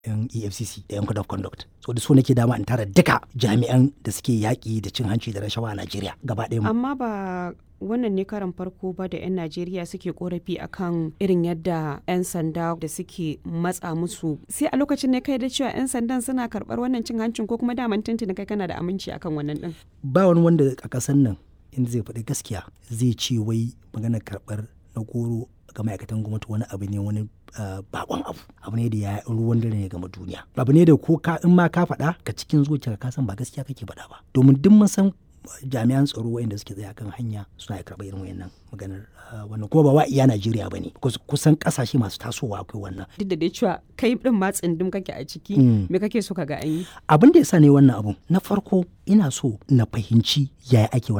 yan efcc da yan code of conduct so da so nake dama in tara duka jami'an da suke yaƙi da cin hanci da rashawa a najeriya gaba ɗaya amma ba wannan ne karan farko ba da 'yan najeriya suke korafi akan irin yadda 'yan sanda da suke matsa musu sai a lokacin ne kai da cewa 'yan sandan suna karɓar wannan cin hancin ko kuma daman tuntuni kai kana da aminci akan wannan din ba wani wanda a ƙasar nan inda zai faɗi gaskiya zai ce wai maganar karɓar na goro ga ma'aikatan gwamnati wani abu ne wani bakon abu abu ne da ya ruwan dare ne game duniya abu ne da ko ka in ma ka faɗa ka cikin zuciya ka san ba gaskiya kake faɗa ba domin duk mun san jami'an tsaro wayanda suke tsaye kan hanya suna karɓar irin wayannan maganar wannan kuma ba wa iya Najeriya bane kusan kasashe masu tasowa akwai wannan duk da dai cewa kai din ma tsindim kake a ciki me kake so ka ga an yi abin da yasa ne wannan abun na farko ina so na fahimci yaya ake